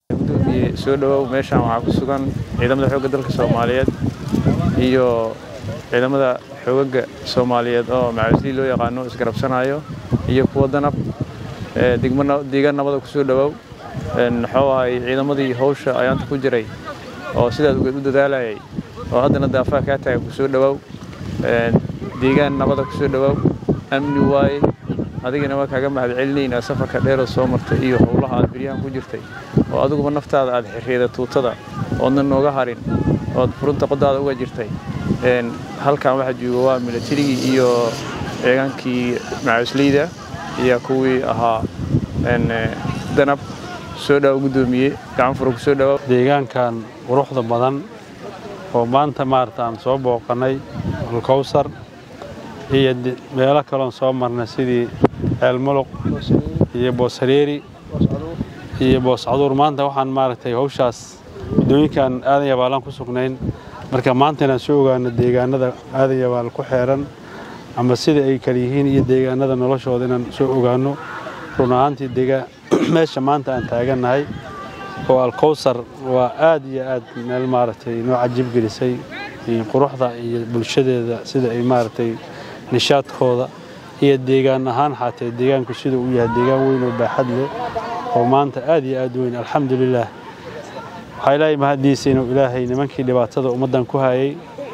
gudoomiye soo dhowow meeshaan waxaa ku sugan ciidamada xoogga dalka soomaaliyeed iyo ciidamada xoogaga soomaaliyeed oo macawislii loo yaqaano isgarabsanayo iyo kuwa danab deegaan nabada ku soo dhowow muxuu ahay ciidamadii hawsha ayaanta ku jiray oo sidaas ugeed u dadaalayay oo haddana daafaha kaa taaga ku soo dhowow deegaan nabada ku soo dhowow amni waaye adigana waa kaaga mahad celinaynaa safarka dheeroo soo martay iyo howlaha aad beryahan ku jirtay oo adiguba naftaada aad xirreeda tuutada oodna nooga harin ood furunta qodaada uga jirtay halkan waxaa jooga waa milatarigii iyo ciidaankii macawisleyda iyo kuwii ahaa danab soo dhawo gudoomiye gacan fura ku soo dhawo deegaankan quruxda badan oo maanta maarata aan soo booqannay alkowsar iyo meelo kaloon soo marnay sidii ceelmuluq iyo booshareeri iyo booscaduur maanta waxaan maaragtay hawshaas waddooyinkan aadan yabaalaan ku sugnayn marka maanta inaan soo ogaano deegaanada aadan yabaal ku xeeran ama sida ay kala yihiin iyo deegaanada noloshooda inaan soo ogaano run ahaantii dega meesha maanta aan taagannahay oo alkowsar waa aad iyo aad meel maaragtay noo cajib gelisay quruxda iyo bulshadeeda sida ay maaragtay nishaadkooda iyo deegaan ahaan xaatee deegaanku siduu u yahay deegaan weyn oo baaxad leh oo maanta aad iyo aad weyn alxamdulilaah waxaa ilaahay mahaddiisa inuu ilaahay nimankii dhibaatada ummaddan ku hayay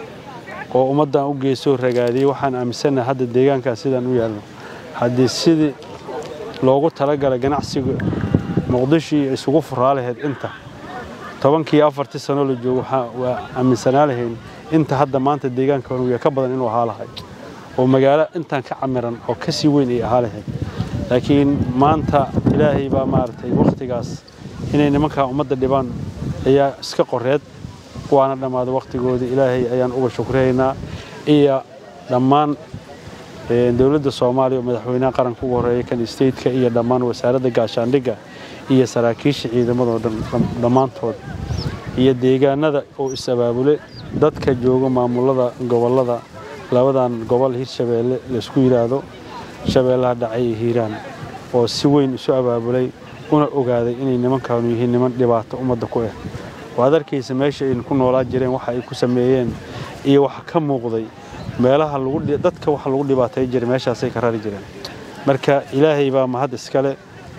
oo ummaddan u geesoo ragaadiyey waxaan aaminsannahay hadda deegaankaas sidaan u yaalno haddii sidii loogu talagalay ganacsiga muqdishii isugu furaa lahayd inta tobankii afartii sanoo la joogo waa aaminsanaa lahayn inta hadda maanta deegaanka honuya ka badan inuu ahaa lahay oo magaalo intaan ka camiran oo ka sii weyn ay ahaa lahayd laakiin maanta ilaahay baa maaragtay wakhtigaas inay nimankaa ummadda dhibaan ayaa iska qoreed waana dhammaaday wakhtigoodii ilaahay ayaan uga shukriyaynaa iyo dhammaan dowladda soomaaliya oo madaxweynaha qaranka ugu horreeya kan stateka iyo dhammaan wasaaradda gaashaandhigga iyo saraakiisha ciidamadoo dhammaantood iyo deegaanada oo is-abaabule dadka jooga maamulada gobollada labadan gobol hirshabeelle laysku yidhaahdo shabeellaha dhacay iyo hiiraan oo si weyn isu abaabulay una ogaaday inay nimankaanu yihiin niman dhibaato ummadda ku ah waad arkaysa meesha aynu ku noolaa jireen waxa ay ku sameeyeen iyo waxa ka muuqday meelaha dadka waxa lagu dhibaatay jiray meeshaasay ka rari jireen marka ilaahay baa mahad iskale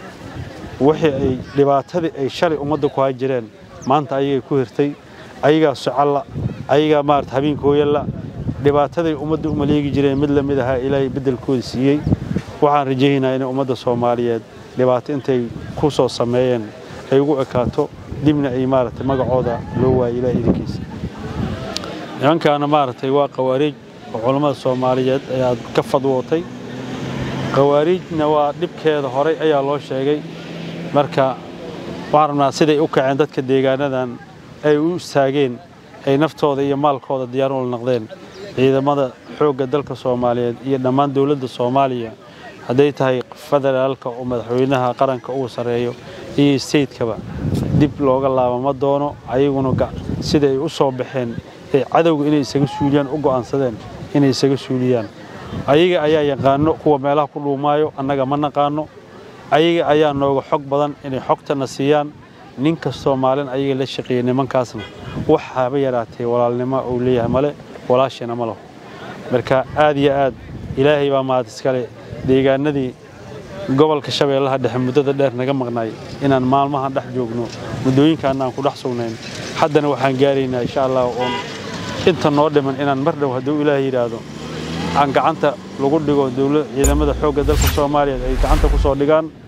wixii ay dhibaatadii ay shalay ummadda ku hay jireen maanta ayagay ku hirtay ayagaa socalla ayagaa maarata habeenkooyalla dhibaataday ummadda u maleegi jireen mid la mid ahaa ilaahay beddelkooda siiyey waxaan rajaynaynaa inay ummadda soomaaliyeed dhibaato intay ku soo sameeyeen ay ugu ekaato dibna ay maaragtay magacooda loo waayay ilaah idinkiisa nimankaana maaragtay waa qawaariij oo culammada soomaaliyeed ayaa ka fadwootay qawaariijna waa dhibkeeda horay ayaa loo sheegay marka waxaan rabnaa siday u kaceen dadka deegaanadan ay u istaageen ay naftooda iyo maalkooda diyaar ula noqdeen ciidamada xoogga dalka soomaaliyeed iyo dhammaan dowladda soomaaliya hadday tahay federaalka oo madaxweynaha qaranka ugu sarreeyo iyo steytkaba dib looga laabama doono ayaguna sida ay u soo baxeen ee cadowga inay isaga suuliyaan u go'aansadeen inay isaga suuliyaan ayaga ayaa yaqaano kuwa meelaha ku dhuumaayo annaga ma naqaano ayaga ayaa nooga xog badan inay xogtana siiyaan nin kastoo maalin ayaga la shaqeeyey nimankaasna wax haba yaraatee walaalnimo uu leeyahay male walaashina ma laho marka aad iyo aad ilaahay baa mahad iskale deegaanadii gobolka shabeellaha dhexe muddada dheer naga maqnaay inaan maalmahan dhex joogno muddooyinkaana aan ku dhex sugnayn haddana waxaan gaaraynaa insha allah oon inta noo dhiman inaan mar dhow hadduu ilaahay yidhaahdo aan gacanta lagu dhigo dowla ciidamada xoogga dalka soomaaliyeed ay gacanta ku soo dhigaan